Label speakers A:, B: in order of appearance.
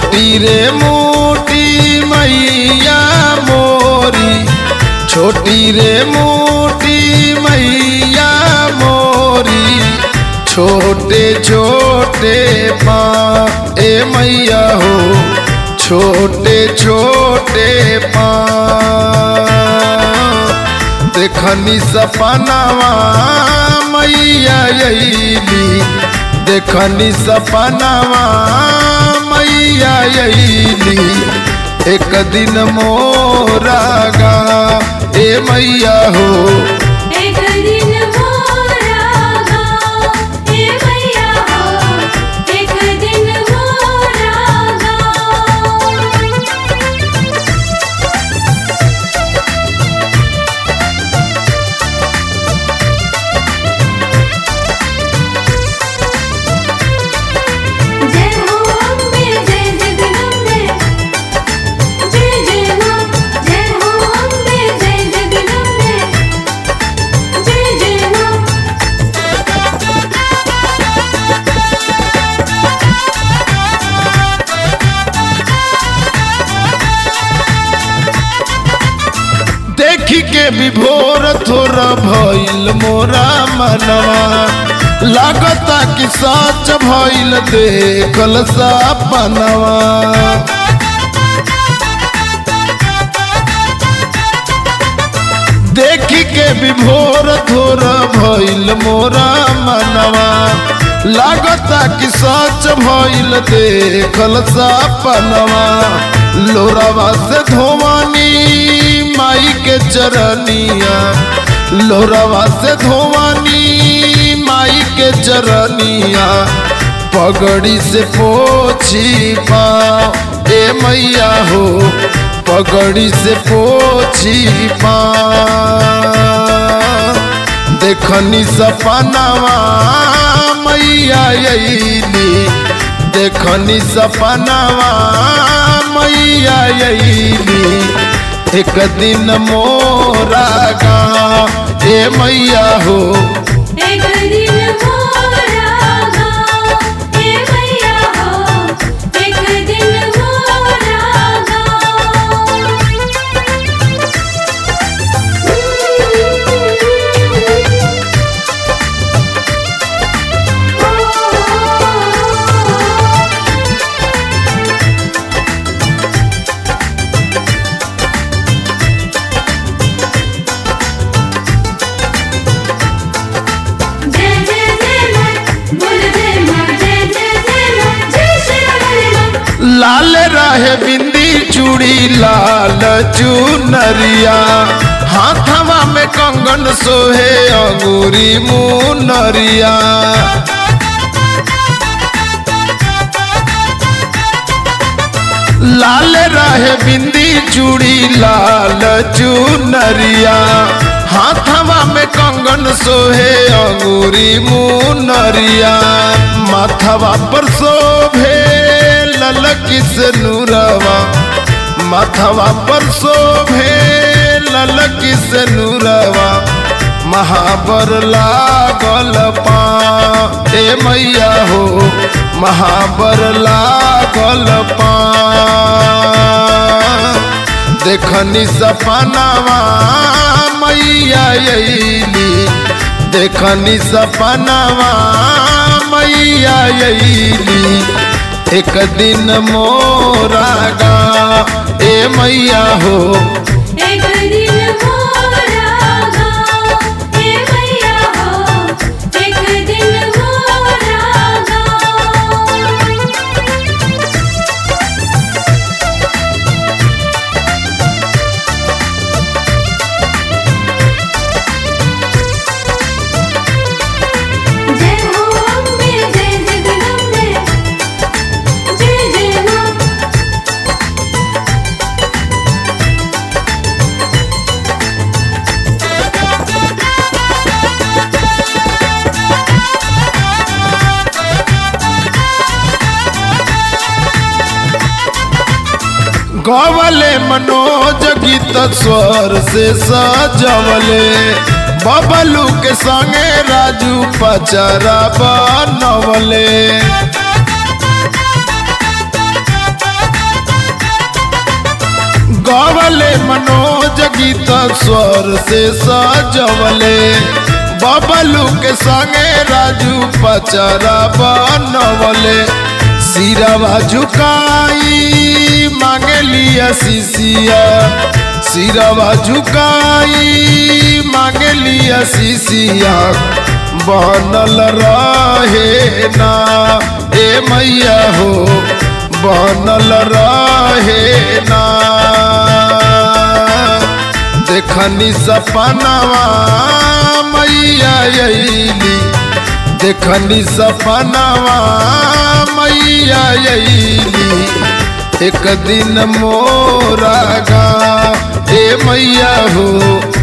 A: छोटी रे मोटी मैया मोरी छोटी रे मोटी मैया मोरी छोटे छोटे पाँ ए मैया हो छोटे छोटे पाँ देखनी सपनावा मैया अली देखनी सपनावा मैया अली एक दिन मोरा गा ए मैया हो
B: एक दिन मोरा गाँव हे मैया हो एक दिन मोरा गाँव जय हो अम्बे जय जगदम्बे जय जय माँ जय हो अम्बे जय जगदम्बे जय जय माँ
A: देखी के विभोर थोड़ा भइल मोरा मनवा लागता कि सच भइल देखल सपनवा देखी के विभोर थोड़ा भइल मोरा मनवा लागता कि सच भइल देखल सपनवा लोरावा से धोवानी माई के चरनिया लोरावा से धोवानी माई के चरनिया पगड़ी से पोछी पाँव ए मैया हो पगड़ी से पोछी पाँव देखनी सपनावा मैया अली देखनी सपनावा मैया अली एक दिन मोरा गा ए मैया हो
B: एक दिन मोरा गाँव हे मैया हो एक दिन मोरा गाँव जय जय जय माँ बोल जय माँ जय जय जय माँ जय श्री राम
A: लाल रहे बिंदी चूड़ी लाल चुनरिया हाथवा में कंगन सोहे अंगूरी मुनरिया लाल रहे बिंदी चूड़ी लाल चुनरिया हाथवा में कंगन सोहे अंगूरी मुनरिया माथवा पर शोभे ललकी से नूरवा माथवा पर शोभे ललकी से नूरवा महाबर लागल पा ए मैया हो महाबर लागल पा देखनी सपनावा मैया अली देखनी सपनावा मैया अली एक दिन मोरा गा ए मैया हो
B: एक दिन मोरा गाँव हे मैया हो एक दिन मोरा गाँव जय हो अम्बे जय जगदम्बे जय जय माँ
A: गवले मनोज गीत स्वर से सजवले बबलू के संगे राजू पचरा बनवले गवले मनोज गीत स्वर से सजवले बबलू के संगे राजू पचरा बनवले सिरवा झुकाई मांगे लिया शिशिया सिरवा झुकाई मांगे लिया शिशिया बनल रहे ना ए मैया हो बनल रहे ना देखनी सपनवा मैया अली देखनी सपनवा मैया अली एक दिन मोरा गा ए मैया हो